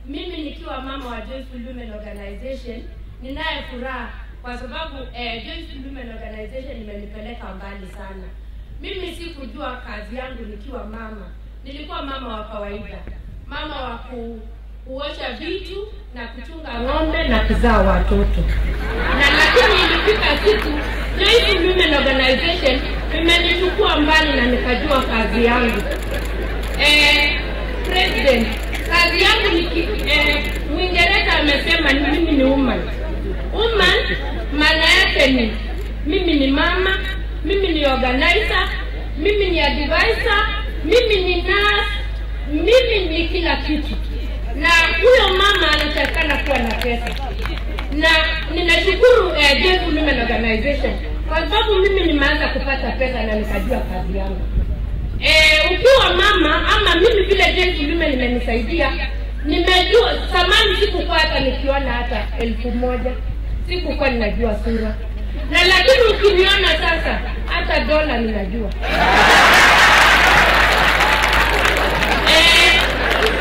mimi nikiwa mama wa Joyful Women Organization ninaye furaha kwa sababu eh, Joyful Women Organization imenipeleka mbali sana. Mimi sikujua kazi yangu nikiwa mama, nilikuwa mama wa kawaida, mama wa ku, kuosha vitu na kuchunga ng'ombe na kuzaa watoto, na lakini ilifika siku Joyful Women Organization imenichukua mbali na nikajua kazi yangu. Eh, president, kazi yangu ni ki- eh, Mwingereza amesema ni mimi ni woman. Woman maana yake ni mimi ni mama, mimi ni organizer, mimi ni advisor, mimi ni nurse, mimi ni kila kitu, na huyo mama anatakikana kuwa na pesa, na ninashukuru eh, Joyful Women Organization kwa sababu mimi nimeanza kupata pesa na nikajua kazi yangu. Eh, ukiwa mama ama mimi vile Joyful Women imenisaidia, nimejua zamani sikukuwa hata nikiona hata elfu moja sikukuwa ninajua sura, na lakini ukiniona sasa hata dola ninajua. Eh,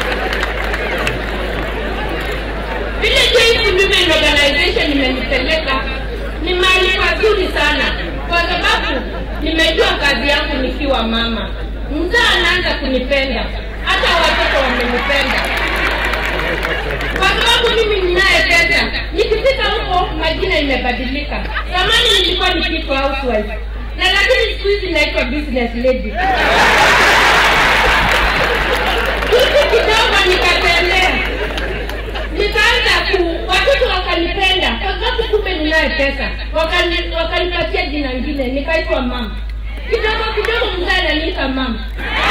vile Joyful Women Organization imenipeleka ni mahali pazuri sana, kwa sababu nimejua kazi yangu nikiwa mama. Mzaa anaanza kunipenda, hata watoto wamenipenda, kwa sababu mimi ninaye pesa. Nikifika huko majina imebadilika. Zamani nilikuwa nikiitwa housewife, na lakini siku hizi naitwa business lady. Hivi kidogo nikatembea nikaanza ku watoto wakanipenda kwa sababu kumbe ninaye pesa, wakani wakanipatia jina ngine nikaitwa mama. Kidogo kidogo mzee ananiita mama.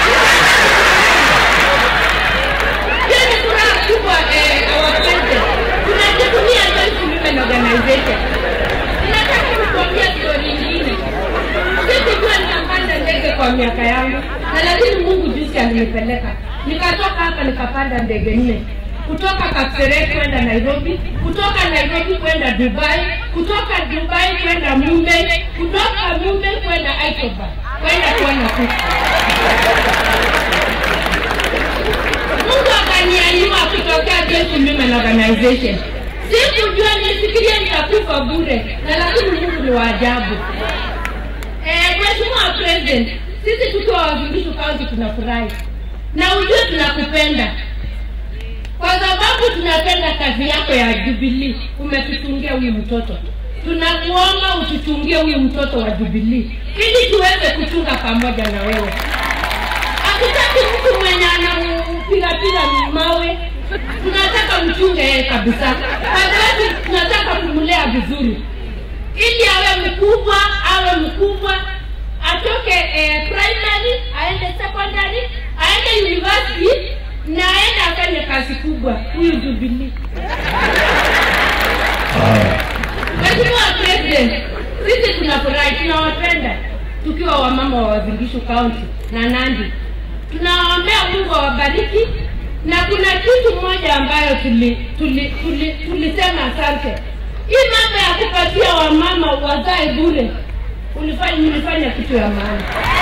Hiyo ni furaha kubwa eh, our president. Tunajivunia Joyful Women Organization. Ninataka kukuambia story nyingine. Sikujua nitapanda ndege kwa miaka yangu, na lakini Mungu juzi alinipeleka. Nikatoka hapa nikapanda ndege nne kutoka Kapseret kwenda Nairobi, kutoka Nairobi kwenda Dubai, kutoka Dubai kwenda Mumbai, kutoka Mumbai kwenda Hyderabad kwenda kuona kuku. Mungu akanianyua kutokea Joyful Women Organization. Sikujua, nilifikiria nitakufa bure, na lakini Mungu ni wa ajabu. Eh, Mheshimiwa President, sisi tukiwa Wavingishu County tunafurahi na ujue tunakupenda kwa sababu tunapenda kazi yako ya Jubilee. Umetuchungia huyu mtoto, tunakuomba utuchungie huyu mtoto wa Jubilee ili tuweze kuchunga pamoja na wewe. Hatutaki mtu mwenye anampigapiga mawe, tunataka mchunge yeye kabisa, kwa sababu tunataka kumlea vizuri ili awe mkubwa, awe mkubwa atoke eh, primary aende secondary aende university na aende afanye kazi kubwa huyu Jubilee. Mheshimiwa President, sisi tunafurahi, tunawapenda tukiwa wamama wa Wazingishu County na Nandi. Tunawaombea Mungu awabariki, na kuna kitu moja ambayo tuli, tuli, tuli, tulisema asante. Hii mambo ya kupatia wamama wazae bure, ulifanya nilifanya kitu ya maana